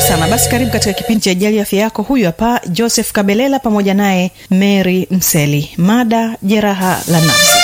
sana basi karibu katika kipindi cha ijali afya yako huyu hapa joseph kabelela pamoja naye mary mseli mada jeraha la nafsi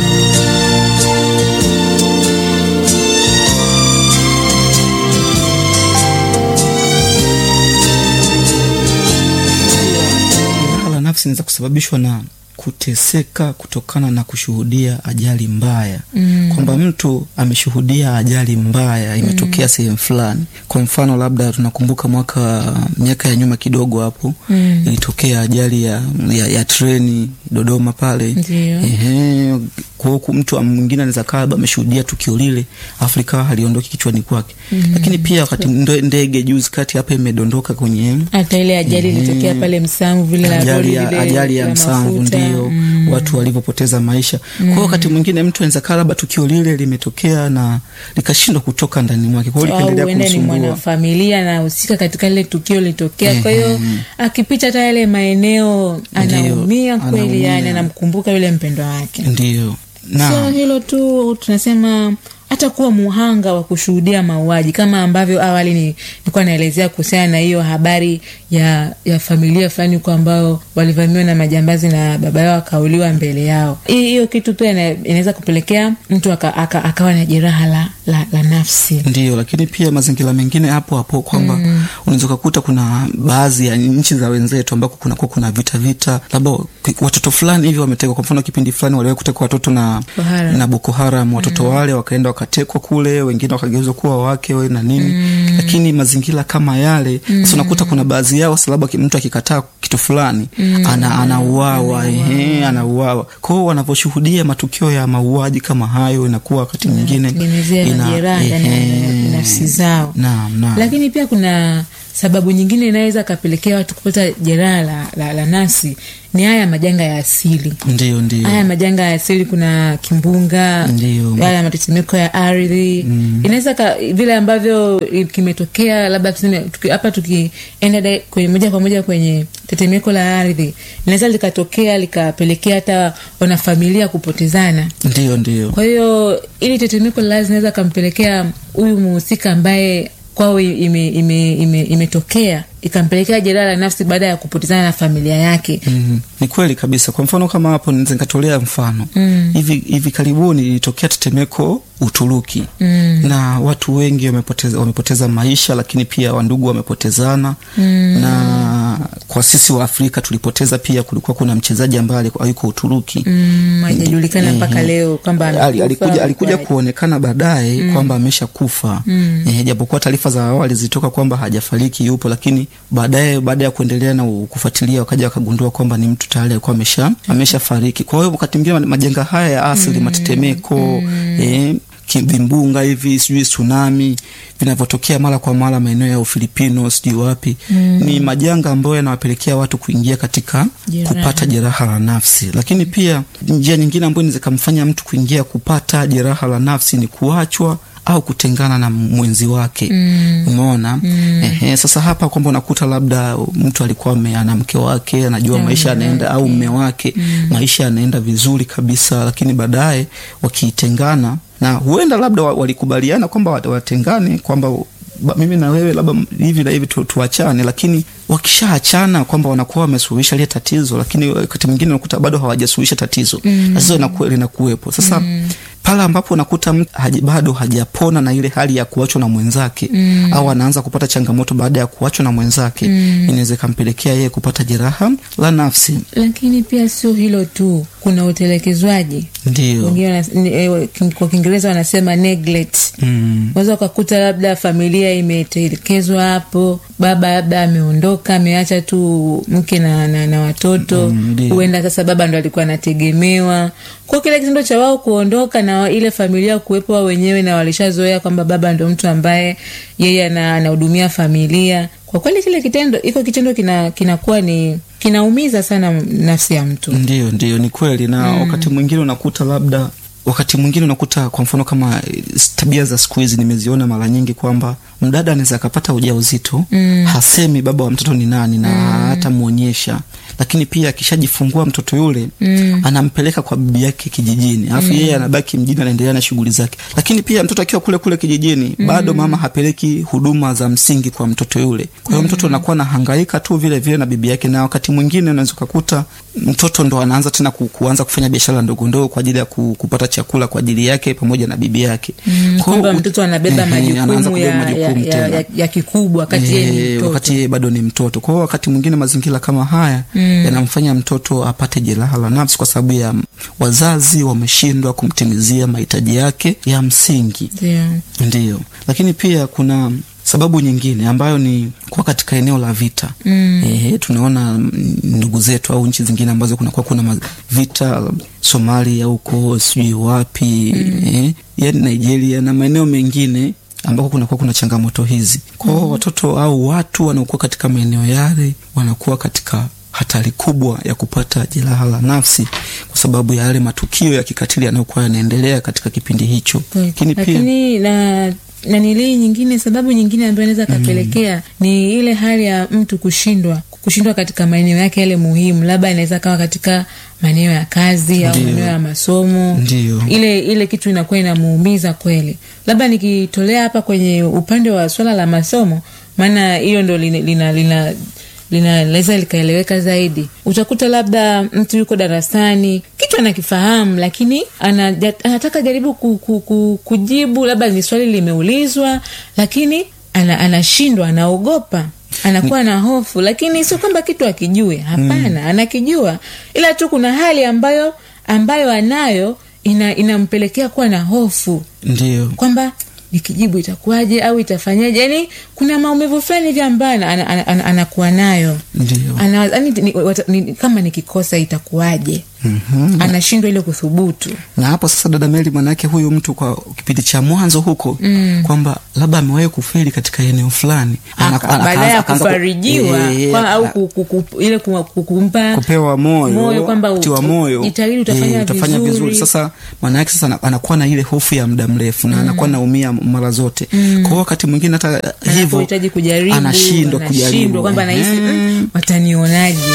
jeraha la nafsi inaweza kusababishwa na kuteseka kutokana na kushuhudia ajali mbaya mm. kwamba mtu ameshuhudia ajali mbaya imetokea mm. sehemu fulani kwa mfano labda tunakumbuka mwaka miaka ya nyuma kidogo hapo mm. ilitokea ajali ya, ya, ya treni dodoma pale Ndio. Ehe, kwa huku mtu mwingine anaweza kaa labda ameshuhudia tukio lile afu likawa haliondoki kichwani kwake mm. lakini pia wakati ndo- ndege juzi kati hapa imedondoka kwenye hata ile ajali ilitokea pale msamvu vile la ajali lori ya, lile ajali ya la msamvu mafuta. ndio Mm. watu walivyopoteza maisha mm. kwao wakati mwingine mtu anaweza kaa labda tukio lile limetokea na likashindwa kutoka ndani mwake kwao au likaendelea huenda ni kumsumbua mwanafamilia anahusika katika lile tukio litokea kwa hiyo akipita hata yale maeneo anaumia kweli anaumia. yani anamkumbuka yule mpendwa wake ndio sio na hilo tu tunasema hata kuwa muhanga wa kushuhudia mauaji kama ambavyo awali ni- nilikuwa naelezea kuhusiana na hiyo habari ya ya familia fulani huko ambao walivamiwa na majambazi na baba yao akauliwa mbele yao Hii- hiyo kitu pia ina- inaweza kupelekea mtu aka, aka, akawa na jeraha la, la, la nafsi ndio lakini pia mazingira mengine hapo hapo kwamba mm. unaweza ukakuta kuna baadhi ya nchi za wenzetu ambako kunakuwa kuna vita vita labda watoto fulani hivi wametekwa kwa mfano kipindi fulani waliwahi kutekwa watoto na Boko Haram. na boko haram watoto mm. wale wakaenda wakatekwa kule wengine wakageuzwa kuwa wake we na nini mm. lakini mazingira kama yale mm. sasa unakuta kuna baadhi yao sasa labda ki- mtu akikataa kitu fulani mm. ana, anauawa ehe anauawa kwao wanavyoshuhudia matukio ya mauaji kama hayo inakuwa wakati mwingine tengenezea ina- majeraha ndani ya ehe. nafsi zao naam naam lakini pia kuna sababu nyingine inaweza kapelekea watu kupata jeraha la, la, la nafsi ni haya majanga ya asili ndio ndio haya majanga ya asili kuna kimbunga Ndio. haya matetemeko ya ardhi mm. inaweza ka- vile ambavyo kimetokea labda tuseme tuki- hapa tukienda dai- kwenye moja kwa moja kwenye tetemeko la ardhi linaweza likatokea likapelekea hata wanafamilia kupotezana ndio ndio kwa hiyo ili tetemeko la ardhi inaweza kampelekea huyu muhusika ambaye kwao imetokea ime, ime, imetokea ikampelekea jeraha la nafsi baada ya kupotezana na familia yake Mm, ni kweli kabisa kwa mfano kama hapo naweza nikatolea mfano mm. hivi, hivi karibuni ilitokea tetemeko uturuki mm. na watu wengi wamepoteza, wamepoteza maisha lakini pia wandugu wamepotezana mm. na kwa sisi wa afrika tulipoteza pia kulikuwa kuna mchezaji ambaye alikuwa yuko uturuki mm, hajajulikana mpaka leo kwamba Ali- amekufa alikuja, alikuja kwa- kuonekana baadaye mm. kwamba amesha kufa mm. eh, japokuwa taarifa za awali zilitoka kwamba hajafariki yupo lakini baadaye baada ya kuendelea na u- kufuatilia wakaja wakagundua kwamba ni mtu tayari alikuwa amesha amesha fariki kwa hiyo wakati mwingine ma- majanga haya ya asili mm. matetemeko mm. eh, ki- vimbunga hivi sijui tsunami vinavyotokea mara kwa mara maeneo ya ufilipino sijui wapi mm. ni majanga ambayo yanawapelekea watu kuingia katika Jeraha. kupata jeraha la nafsi lakini pia njia nyingine ambayo inaweza kamfanya mtu kuingia kupata jeraha la nafsi ni kuachwa au kutengana na mwenzi wake mm. umeona mm. Ehe, sasa hapa kwamba unakuta labda mtu alikuwa ame- ana mke wake anajua maisha yanaenda au mme wake mm. maisha yanaenda vizuri kabisa lakini baadaye wakiitengana na huenda labda wa- walikubaliana kwamba wat- watengane kwamba ba- mimi na wewe labda hivi na hivi tu, tuachane lakini wakishaachana kwamba wanakuwa wamesuluhisha lile tatizo lakini wakati mwingine unakuta bado hawajasuluhisha tatizo mm. tatizo linaku- linakuwepo sasa mm. pale ambapo unakuta mtu haji, bado hajapona na ile hali ya kuachwa na mwenzake mm. au anaanza kupata changamoto baada ya kuachwa na mwenzake mm. inaweza ikampelekea yeye kupata jeraha la nafsi lakini pia sio hilo tu kuna utelekezwaji ndio wengine wana- ni- eh, kwa kiingereza wanasema neglect mm. unaweza ukakuta labda familia imetelekezwa hapo baba labda ameondoka ameacha tu mke na, na, na watoto Mm, ndio. huenda sasa baba ndo alikuwa anategemewa kwa kile kitendo cha wao kuondoka na ile familia kuwepo wao wenyewe na walishazoea kwamba baba ndo mtu ambaye yeye ana- anahudumia familia kwa kweli kile kitendo iko kitendo kina kinakuwa ni kinaumiza sana nafsi ya mtu ndio ndio ni kweli na mm. wakati mwingine unakuta labda wakati mwingine unakuta kwa mfano kama eh, tabia za siku hizi nimeziona mara nyingi kwamba mdada anaweza akapata ujauzito mm. hasemi baba wa mtoto ni nani na mm. hata mwonyesha lakini pia akishajifungua mtoto yule mm. anampeleka kwa bibi yake kijijini alafu mm. yeye anabaki mjini anaendelea na shughuli zake lakini pia mtoto akiwa kule kule kijijini mm. bado mama hapeleki huduma za msingi kwa mtoto yule kwa hiyo mtoto anakuwa nahangaika tu vile vile na bibi yake na wakati mwingine unaweza ukakuta mtoto ndo anaanza tena ku, kuanza kufanya biashara ndogo ndogo kwa ajili ya ku, kupata chakula kwa ajili yake pamoja na bibi yake Mm, Kwa hiyo kwamba ut- mtoto anabeba Ehe, anaanza majukumu kubeba ya, ya, majukumu ya, tena. ya, ya kikubwa wakati yeye ni Eh, mtoto. wakati yeye bado ni mtoto kwa hiyo wakati mwingine mazingira kama haya mm. yanamfanya mtoto apate jeraha la nafsi kwa sababu ya wazazi wameshindwa kumtimizia mahitaji yake ya msingi Ndio. ndiyo lakini pia kuna sababu nyingine ambayo ni kuwa katika eneo la vita mm. e, tunaona mm, ndugu zetu au nchi zingine ambazo kunakuwa kuna ma- vita somalia huko sijui wapi mm. e, yani nigeria na maeneo mengine ambako kunakuwa kuna changamoto hizi kwao mm. watoto au watu wanaokuwa katika maeneo yale wanakuwa katika hatari kubwa ya kupata jeraha la nafsi kwa sababu ya yale matukio ya kikatili yanayokuwa yanaendelea katika kipindi hicho lakini pia lakini na nanilii nyingine sababu nyingine ambayo inaweza kapelekea ni ile hali ya mtu kushindwa kushindwa katika maeneo yake yale muhimu labda inaweza kawa katika maeneo ya kazi au Ndiyo. maeneo ya masomo Ndiyo. ile ile kitu inakuwa inamuumiza kweli labda nikitolea hapa kwenye upande wa swala la masomo maana hiyo ndo lina, lina, lina linaweza likaeleweka zaidi utakuta labda mtu yuko darasani kitu anakifahamu lakini anaja, anataka jaribu ku, ku, ku, kujibu labda ni swali limeulizwa lakini ana, anashindwa anaogopa anakuwa na hofu lakini sio kwamba kitu akijue hapana mm. anakijua ila tu kuna hali ambayo ambayo anayo ina, inampelekea kuwa na hofu ndio kwamba nikijibu itakuwaje au itafanyaje yani kuna maumivu fulani hivi ambayo ana- ana- ana- ana- anakuwa nayo ndio ana, yani, ni, wata- ni, kama nikikosa itakuwaje Mhm. anashindwa ile kuthubutu na hapo sasa dada meli manake huyu mtu kwa kipindi cha mwanzo huko mm. kwamba labda amewahi kufeli katika eneo fulani Ana- Aka- ana- baadaye ya akaanza- akaanza ku- kufarijiwa Eh, kwa- au a- ku- ku- ku- ile ku- ku- kumpa kupewa moyo, moyo kwamba u- kutiwa moyo jitahidi utafanya Eh, utafanya vizuri. vizuri sasa maana yake sasa ana- anakuwa na ile hofu ya muda mrefu na anakuwa naumia mara zote mm. kwa hiyo wakati mwingine hata hivyo anapohitaji kujaribu anashindwa anashindwa kujaribu kwamba nahisi Ehe. "Mm, watanionaje